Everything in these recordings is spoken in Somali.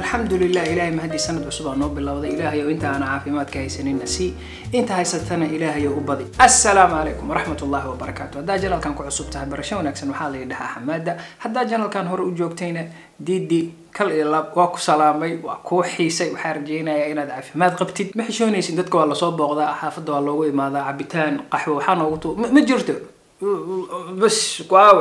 alxamdulilah ilaahay mahadii sanad cusub aa noo bilowday ilaahayow inta aana caafimaadka haysanina sii inta haysatana ilaahayow u badi assalaamu calaykum waraxmat ullahi wabarakaatu haddaa janalkan ku cusub tahay barasho wanaagsan waxaa la yidhahaa xamaada haddaa janalkan hore u joogtayna diidi kal iyo lab waa ku salaamay waa kuu xiisay waxaa rajeynayaa inaad caafimaad qabtid ma xishoonaysid dadka waa lasoo booqdaa xaafadda waa loogu imaadaa cabitaan qaxwo waxaa noogu tu ma jirto bas waawe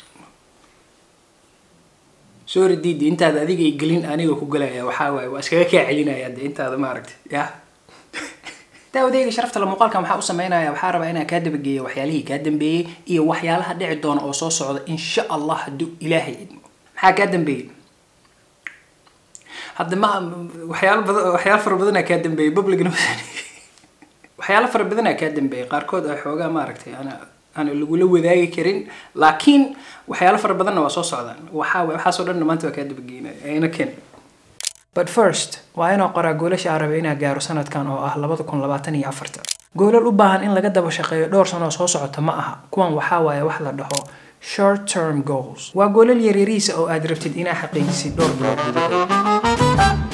sorry didi intaada adiga ay gelin aniga ku galaya waxaa waaye waa iskaga kaa celinaya de intaada maaragtay ya daawadeyga sharafta la muuqaalkan waxaa u sameynaya waxaa rabaa inaan kaa dabageeyo waxyaalihii kaa dambeeyey iyo waxyaalaha dhici doona oo soo socda insha allah hadduu ilaahay idmo maxaa kaa dambeeyey hadda ma waxyaalo badan waxyaalo fara badanaa kaa dambeeyey publicna waxyaalo fara badanaa kaa dambeeyey qaarkood ay xoogaa maaragtay ana aan lagula wadaagi karin laakiin waxyaalo fara badanna waa soo socdaan waxaa waxaasoo dhanna maanta waa kaa dabageynaya ayna ken but first waa inuu qoraa goolasha aan rabay inaa gaaro sanadkan oo ah labada kun labaatan iyo afarta goolal u baahan in laga daba shaqeeyo dhowr sano oo soo socota ma aha kuwan waxaa waaye wax la dhaho short term goals waa goolal yaryariisa oo aad rabtid inaa xaqiijisid dhowr bilood gudahood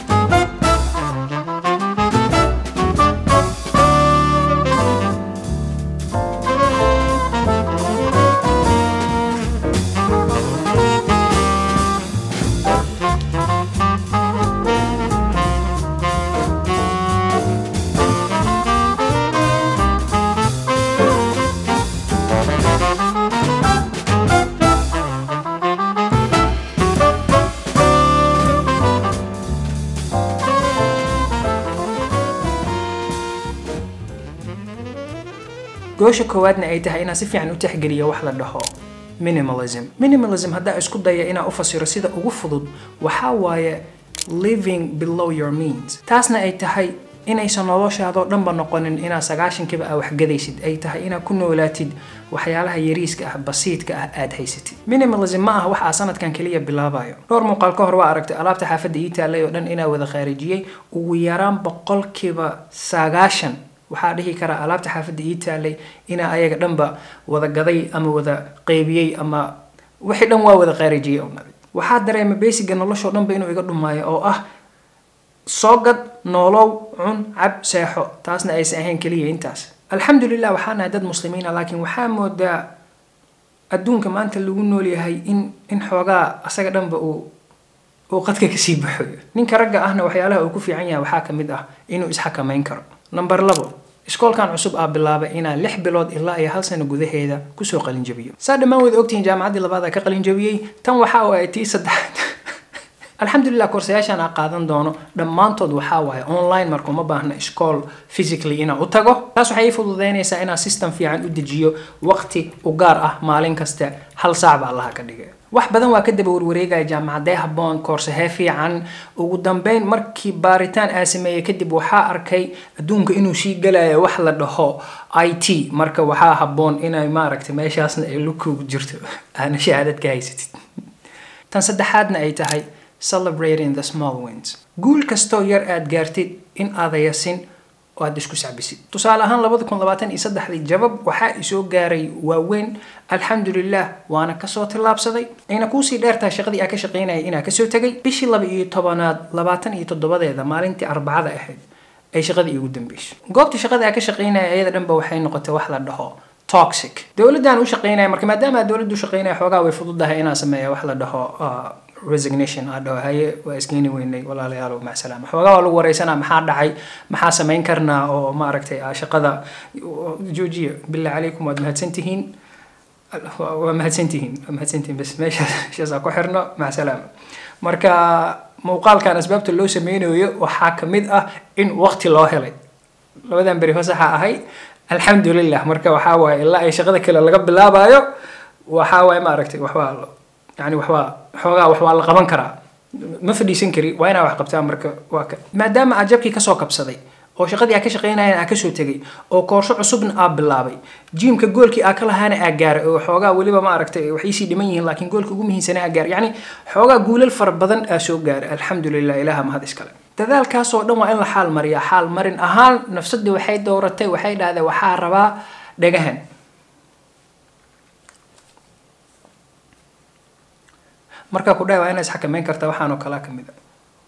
goosha koowaadna ay tahay inaan si fiican u tixgeliyo wax la dhaho minimalism minimalism haddaa isku daya inaa u fasiro sida ugu fudud waxaa waaye living below your means taasna ay tahay inaysan noloshaadoo dhanba noqonin inaa sagaashankiiba aa waxgadaysid ay tahay inaad ku noolaatid waxyaalaha yariiska ah basiidka ah aad haysatid minimalism ma ah wax aa sanadkan keliya bilaabayo dhowr muuqaal ka hor waa aragtay alaabta xaafadda ii taallay oo dhan inaa wada khaarijiyey ugu yaraan boqolkiiba sagaashan waxaa dhihi karaa alaabta xaafadda ii taalay inaa ayaga dhanba wada gaday ama wada qeybiyey ama wixii dhan waa wada khaarijiyey waxaa dareema basiga noloshoo dhanba inuu iga dhumaayo oo ah soo gad noolow cun cab seexo taasna aysan ahayn keliya intaas alxamdulilah waxaa nahay dad muslimiina laakiin waxaa moodaa adduunka maanta lagu nool yahay in in xoogaa asaga dhanba uu uu qadka kasii baxoyo ninka ragga ahna waxyaalaha uu ku fiican yahay waxaa kamid ah inuu isxakamayn karo number labo iskoolkan cusub aa bilaabay inaan lix bilood ilaa iyo hal sano gudaheeda kusoo qalinjabiyo saa dhammaan wada ogtihiin jaamacaddii labaad aa ka qalinjabiyey tan waxaa waaye tii saddexaad alxamdulilah koorsayaashaan aa qaadan doono dhammaantood waxaa waaye online marka uma baahna iskool physically inaan u tago taas waxay ii fududeynaysaa inaan system fiican u dejiyo waqti u gaar ah maalin kasta hal saac baa allaha ka dhigay wax badan waa ka daba warwareegaya jaamacadee habboon koorsahee fiican ugu dambeyn markii baaritaan aa sameeyey kadib waxaa arkay adduunka inuu sii galayo wax la dhaho i t marka waxaa habboon inay maaragtay meeshaasna ay lukugu jirto aana shahaadad ka haysatid tan saddexaadna ay tahay celebrating the small wins guul kastoo yar aad gaartid in aada yasin oo aad isku sacbisid tusaale ahaan labada kun labaatan iyo saddexdii jabab waxaa isoo gaaray waaweyn alxamdulilah waana kasoo tillaabsaday ayna kuusii dheertahay shaqadii aa ka shaqaynaya inaa kasoo tegay bishii laba iyo tobanaad labaatan iyo toddobadeeda maalintii arbacada ahayd ay shaqadii iigu dambeysay goobtii shaqada aa ka shaqaynaya ayada dhanba waxay noqotay wax la dhaho toxic dowladdan u shaqaynaya marka maadaama aad dowladda u shaqaynaya xoogaa way fududahay inaan sameeya wax la dhaho resignation aa dhaho haye waa isgeeni weynay walaalayaalow macsalaama xoogaa waa lagu wareysanaa maxaa dhacay maxaa samayn karnaa oo maaragtay shaqada joojiya billah calaykum waad mahadsantihiin waa mahadsantihiin waa mahadsantihiin bas meeshaas meeshaasaa ku xirno macsalaama marka muuqaalkan asbaabta loo sameynayo waxaa kamid ah in waqti loo helay labadan beri fasaxa ahay alxamdulilah marka waxaa waaye ilaa ay shaqada kale laga bilaabayo waxaa waaye maaragtay waxbaa yani waxbaa xoogaa wax waa la qaban karaa ma fadhiisan kari waa inaa wax qabtaa marka waa ka maadaama aad jabkii kasoo kabsaday oo shaqadii aa ka shaqaynayan aa kasoo tegay oo koorso cusubna aa bilaabay jiimka goolkii aa ka lahaana aa gaaray oo xoogaa weliba ma aragtay waxay sii dhiman yihiin laakiin goolka ugu muhiimsana aa gaaray yacni xoogaa guulal fara badan aa soo gaaray alxamdulilah ilaha mahad iskale dadaalkaasoo dhan waa in la xaal mariyaa xaal marin ahaan nafsadii waxay dowratay waxay dhahdeen waxaa rabaa dhagahan markaa ku dhahay waa inaa isxakameyn kartaa waxaanoo kalaa ka mid a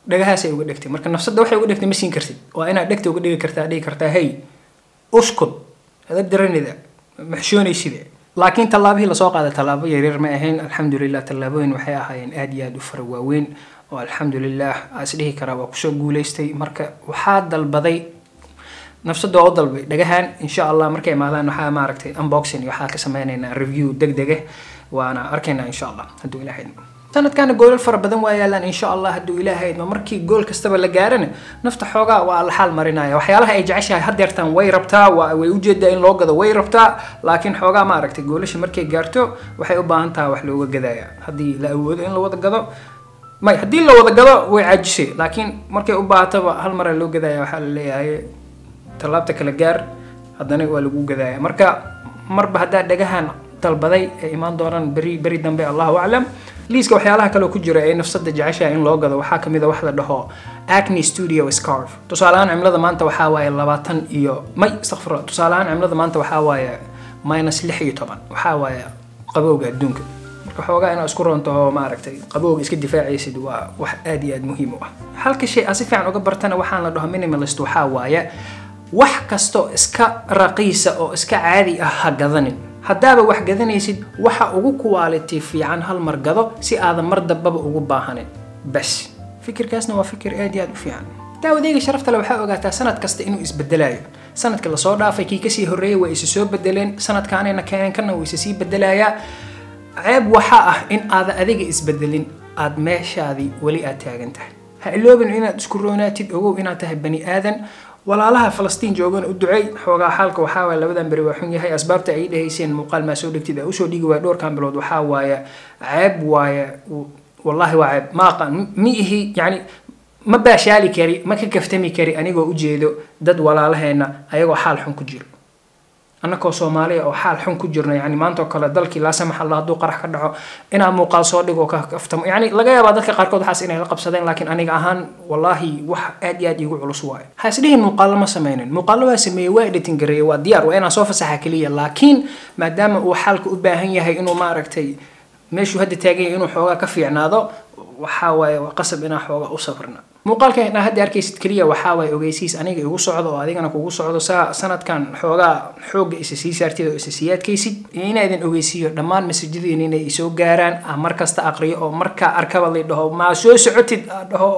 dhagahaasay uga dhegtay marka nafsadda waxay uga dhegtay ma siin kartid waa inaad dhegta uga dhigi kartaa dhigi kartaa hey uskud ada daranida maxshoonayside laakiin tallaabihii lasoo qaaday tallaabo yaryar ma ahayn alxamdulilah tallaabooyin waxay ahaayeen aad iyo aad u fara waaweyn oo alxamdulilah aas dhihi karaa waa kusoo guuleystay marka waxaa dalbaday nafsadda waa u dalbay dhagahan insha allah markay imaadaan waxaa maaragtay unboxing iyo waxaa ka sameynaynaa review deg dege waana arkaynaa insha allah hadduu ilaah idmo sanadkaana goolal fara badan waa yaalaan insha allah hadduu ilaahay idmo markii gool kastaba la gaarana nafta xoogaa waa la xaal marinaya waxyaalaha ay jeceshahay haddeertaan way rabtaa waa way ujeedaa in loo gado way rabtaa laakiin xoogaa maaragtay goolasha markay gaarto waxay u baahan tahay wax looga gadaya haddii la awoodo in la wada gado may haddii la wada gado way caajisay laakiin markay u baahataba hal mara loo gadaya waxaa la leeyahay tallaabta kala gaar haddana waa lagu gadaya marka marba haddaa dhagahan dalbaday ay imaan doonaan beri beri dambe allahu aclam liiska waxyaalaha kale ku jira ee nafsada jeceshaha in loo gado waxaa kamid a wax la dhaho acne studio scarf tusaaleahaan cimilada maanta waxaa waaye labaatan iyo may istakfirla tusaaleahaan cimilada maanta waxaa waaye minus lix iyo toban waxaa waaye qabowga adduunka marka xoogaa inaad isku roonto oo maaragtay qabowga iska difaacaysid waa wax aad iyo aad muhiim u ah halka shay aad si fiican uga bartana waxaan la dhaho minimalist waxaa waaye wax kastoo iska raqiisa oo iska caadi ah ha gadanin haddaaba wax gadanaysid waxa ugu quality fiican hal mar gado si aadan mar dambaba ugu baahanin bas fikirkaasna waa fikir aad iyo aad u fiican daawadeyga sharafta le waxaa ogaataa sanad kasta inuu isbedelayo sanadka lasoo dhaafay kii kasii horreeyay waa isa soo bedeleen sanadkaanayna keeneen kana wuu isa sii bedelayaa ceeb waxaa ah in aadan adiga isbedelin aad meeshaadii weli aad taagan tahay ha iloobin inaad isku roonaatid ogow inaad tahay bani aadan walaalaha falastiin joogana u duceey xoogaa xaalka waxaa waaye labadan beri waa xun yahay asbaabta ay dhahayseen muuqaal maa soo dhegtid aa usoo dhigi waaya dhowrkan bilood waxaa waaye ceeb waaye wallahi waa ceeb ma aqaan mi ihi yacni ma baashaali kari ma ka kaftami kari anigoo ujeedo dad walaalaheena ayagoo xaal xun ku jiro annakoo soomaaliya oo xaal xun ku jirno yani maanta oo kale dalkii laa samax allah hadduu qarax ka dhaco inaa muuqaal soo dhigo ka kaftamo yani laga yaabaa dadka qaarkood waxaas inay la qabsadeen laakiin aniga ahaan wallaahi wax aad iyo aad iigu culus waayo ha isdhihin muuqaalo ma sameynin muuqaalo waa sameeyey waa editing gareeyey waa diyaar waa inaan soo fasaxa keliya laakiin maadaama uu xaalka u baahan yahay inuu maaragtay meeshuu hadda taagan yahay inuu xoogaa ka fiicnaado waxaa waaye waa qasab inaa xoogaa u sabrna muuqaalkan inaa hadda arkaysid keliya waxaa waaye ogeysiis aniga igu socdo oo adigana kugu socdo saa sanadkan xoogaa xoogga isa sii saartid oo isa sii adkaysid iyo inaadan ogeysiiyo dhammaan masajadiin inay isoo gaaraan ah mar kasta aqriyo oo markaa arkaba la dhaho maa soo socotid aa dhaho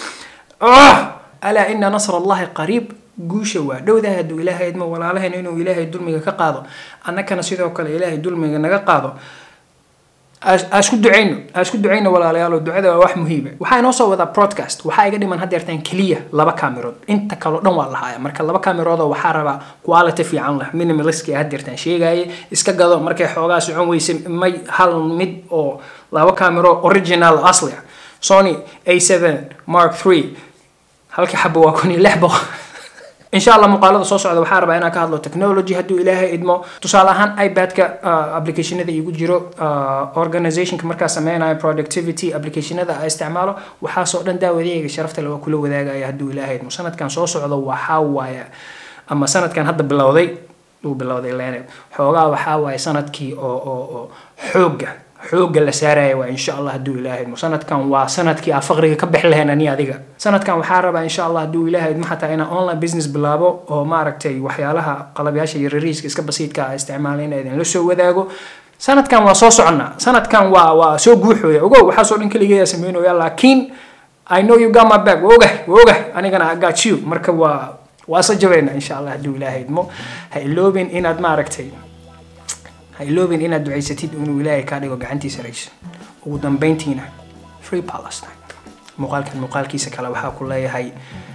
alaa ina nasr allahi qariib guusha waa dhowdahay hadduu ilaahay idmo walaalahayna inuu ilaahay dulmiga ka qaado annakana sidoo kale ilaahay dulmiga naga qaado asku ducayno asku ducayno walaalayaalo ducada waa wax muhiima waxaa inoo soo wadaa broadcast waxaa iga dhiman haddeertaan keliya laba kaamirood inta kaleo dhan waa lahaaya marka laba kaamiroodoo waxaa rabaa quality fiican leh minimaliski haddeertaan sheegaaye iska gado markay xoogaa socon weyse may hal mid oo laba kaamiro original asli ah sony a7 mark 3 halka xabo waa kun iyo lix boqol insha allah muuqaalada soo socda waxaa rabaa inaan ka hadlo technology hadduu ilaahay idmo tusaale ahaan ipad-ka applicationada igu jiro organizationka markaa sameynayo productivity applicationada a isticmaalo waxaasoo dhan daawadeyga sharafta le waa kula wadaagaya hadduu ilaahay idmo sanadkan soo socdo waxaa waaye ama sanadkan hadda bilowday uu bilowday lene xoogaa waxaa waaye sanadkii oo oo oo xoogga xoogga la saaraya waa insha allah hadduu ilaahay idmo sanadkan waa sanadkii aa faqriga ka bixi lahayn ani adiga sanadkan waxaa rabaa insha allah hadduu ilaahay idmo xataa inaan online business bilaabo oo maaragtay waxyaalaha qalabyaasha iyo rariiska iska basiidka a isticmaala in idin la soo wadaago sanadkan waa soo soconnaa sanadkan waa waa soo guuxooya ogow waxaasoo dhan keligeeyaa sameynooya laakiin i know you got my back waa ogah waa ogah anigana i got you marka waa waa isa jabayna insha allah hadduu ilaahay idmo ha iloobin inaad maaragtay ha iloobin inaad ducaysatid inuu ilaahay kaa dhigo gacantiisa rayso ugu dambeyntiina free palestine muuqaalkan muuqaalkiisa kale waxaa ku leeyahay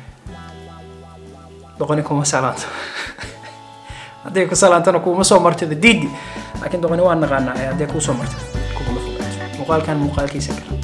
doqoni kuma salaanto hadday ku salaantana kuuma soo martida diidi laakiin doqoni waa naqaanaa hadday kuu soo martida kuguma fogaato muuqaalkan muuqaalkiisa kale